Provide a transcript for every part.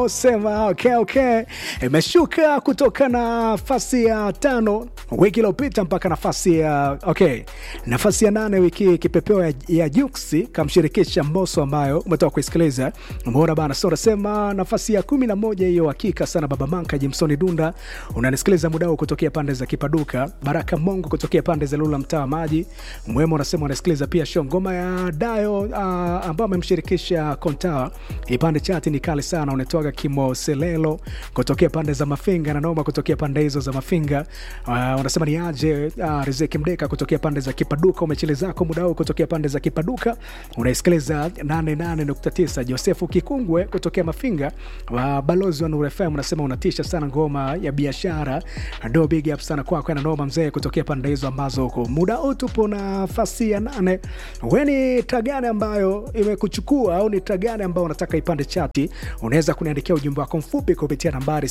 Kimo sema okay, okay. Imeshuka kutoka nafasi ya tano wiki iliyopita mpaka nafasi ya okay, nafasi ya nane wiki hii kipepeo ya, ya Juksi kamshirikisha Mbosso ambayo umetoka kuisikiliza. Umeona bana, so nasema nafasi ya kumi na moja hiyo hakika sana. Baba Manka Jimsoni Dunda unanisikiliza muda huu kutokea pande za Kipaduka. Baraka Mongo kutokea pande za Lula mtaa maji Mwema unasema unasikiliza pia show ngoma ya Dayo uh, ambao amemshirikisha Kontawa. Ipande chati ni kali sana, unatoka Kimo Selelo kutokea pande za Mafinga na Noma kutokea pande hizo za Mafinga. Uh, unasema ni aje uh, Rizeki Mdeka kutokea pande za Kipaduka, umechele zako muda huu kutokea pande za Kipaduka unaisikiliza 88.9. Josefu Kikungwe kutokea Mafinga wa balozi wa Nuru FM unasema unatisha sana ngoma ya biashara. Ndo big up sana kwako na Noma mzee kutokea pande hizo ambazo huko muda huu tupo nafasi ya nane. We ni taa gani ambayo imekuchukua au ni taa gani ambayo unataka ipande chati? Unaweza kuniandikia ujumbe wako mfupi kupitia nambari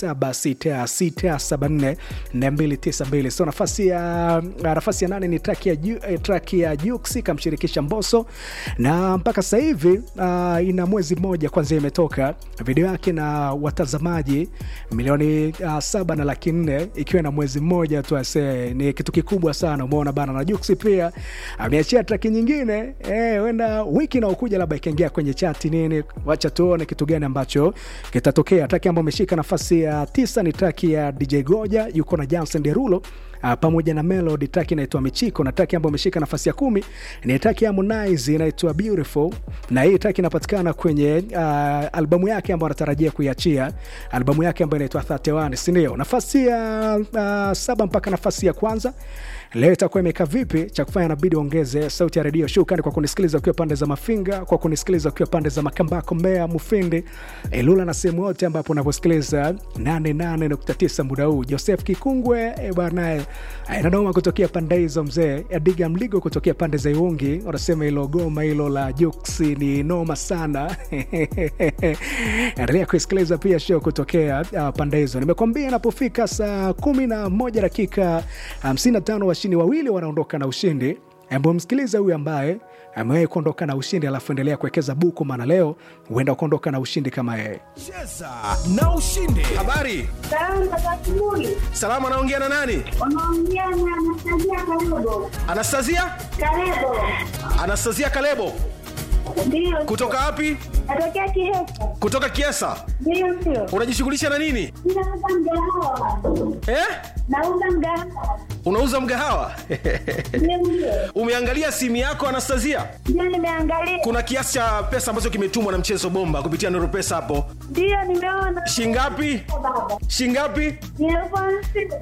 0766744292. So nafasi ya nafasi ya nane ni track ya Ju- eh, track ya Jux kamshirikisha Mbosso, na mpaka sasa hivi uh, ina mwezi mmoja kwanza imetoka video yake na watazamaji milioni uh, saba na laki nne ikiwa na mwezi mmoja tu. Ase ni kitu kikubwa sana, umeona bana. Na Jux pia ameachia track nyingine eh, wenda wiki inaokuja labda ikaingia kwenye chati nini, wacha tuone kitu gani ambacho kitatokea. Track ambayo ameshika nafasi ya tisa ni track ya DJ Goja yuko na Jansen Derulo Uh, pamoja na Melody track inaitwa Michiko na track ambayo imeshika nafasi ya kumi ni track ya Harmonize inaitwa Beautiful, na hii track inapatikana kwenye uh, albamu yake ambayo anatarajia kuiachia, albamu yake ambayo inaitwa 31, si ndio? Nafasi ya uh, saba mpaka nafasi ya kwanza leo itakuwa imekaa vipi? Cha kufanya inabidi ongeze sauti ya redio. Shukrani kwa kunisikiliza ukiwa pande za Mafinga, kwa kunisikiliza ukiwa pande za Makambako, Mbeya, Mufindi, Ilula na sehemu yote ambapo unavyosikiliza 88.9 muda huu. Joseph Kikungwe e bwana, inanoma kutokea pande hizo, mzee Adiga Mligo kutokea pande za Iungi, wanasema hilo goma hilo la Juksi ni noma sana. Endelea kuisikiliza pia show kutokea uh, pande hizo. Nimekwambia inapofika saa kumi na moja dakika 55 washindi wawili wanaondoka na ushindi. Hebu msikilize huyu ambaye amewahi kuondoka na ushindi, alafu endelea kuwekeza buku, maana leo huenda ukaondoka na ushindi kama yeye. Cheza na ushinde. Habari, Salamu za asubuhi. salama. Anaongea na nani? Unaongea na Anastasia Kalebo. Anastasia, Kalebo. Anastasia Kalebo. Ndio. Kutoka wapi? Natokea Kihesa. Kutoka Kiesa. Ndio sio. Unajishughulisha na nini Ninauza mgahawa. eh? Nauza mgahawa. Unauza mgahawa? Ndio ndio. Umeangalia simu yako Anastasia? Ndio nimeangalia. Kuna kiasi cha pesa ambacho kimetumwa na mchezo bomba kupitia Nuru Pesa hapo, Ndio nimeona. shingapi? Baba. Shingapi? Ni elfu hamsini.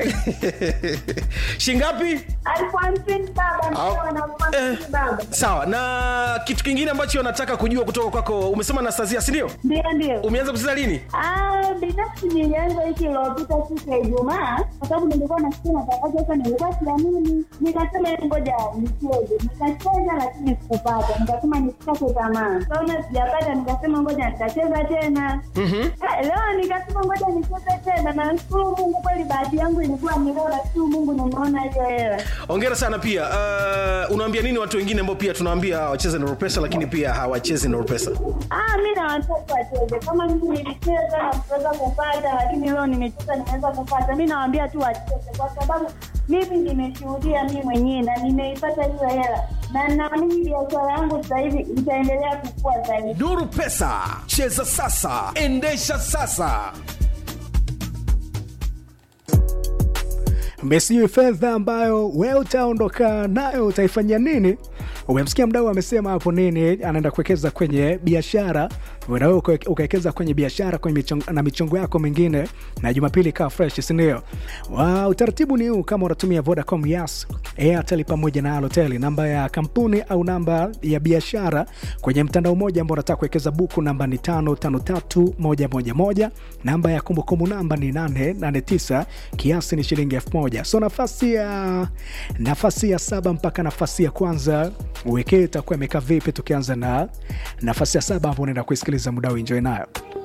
shingapi? Elfu hamsini baba. Au- Nimeona elfu hamsini Eh. baba. Sawa. Na kitu kingine ambacho nataka kujua kutoka kwako, umesema Anastasia, si ndio? Ndio ndio. Umeanza kucheza lini? Ah, binafsi nilianza wiki iliyopita siku ya Ijumaa kwa sababu nilikuwa nasikia matangazo sasa, nilikuwa siamini, nikasema "Hebu ngoja nicheze. Nikacheza lakini sikupata, nikasema nisikate tamaa. Kaona sijapata, nikasema ngoja nitacheza tena. Ah, Leo nikasema ngoja nicheze tena, na nashukuru Mungu kweli, bahati yangu ilikuwa ni leo, nashukuru Mungu nimeona hiyo hela. Hongera sana pia. Uh, unawaambia nini watu wengine ambao pia tunawaambia wacheze Nuru Pesa lakini pia hawachezi Nuru Pesa? Ah, mi na watoto wacheze kama mimi nilicheza na kuweza kupata, lakini leo nimecheza nimeweza kupata. Mi nawaambia tu wacheze, kwa sababu mimi nimeshuhudia mi mwenyewe na nimeipata hiyo hela, na naamini biashara yangu sasa hivi itaendelea kukua zaidi. Nuru Pesa, cheza sasa, endesha sasa. Mesijui fedha ambayo wewe utaondoka nayo utaifanyia nini? Umemsikia mdau amesema hapo nini, anaenda kuwekeza kwenye biashara. Na wewe uka- ukawekeza kwenye biashara kwenye michongo, na michongo yako mingine, na Jumapili ikawa fresh, si ndio? Wa utaratibu ni huu, kama unatumia Vodacom, Yas, Airtel pamoja na Halotel, namba ya kampuni au namba ya biashara kwenye mtandao mmoja ambao unataka kuwekeza buku, namba ni 553111 namba ya kumbukumbu namba ni 889 kiasi ni shilingi elfu moja so nafasi ya nafasi ya saba mpaka nafasi ya kwanza wekee itakuwa imekaa vipi tukianza na nafasi ya saba ambao unaenda kuisikiliza muda huu enjoy nayo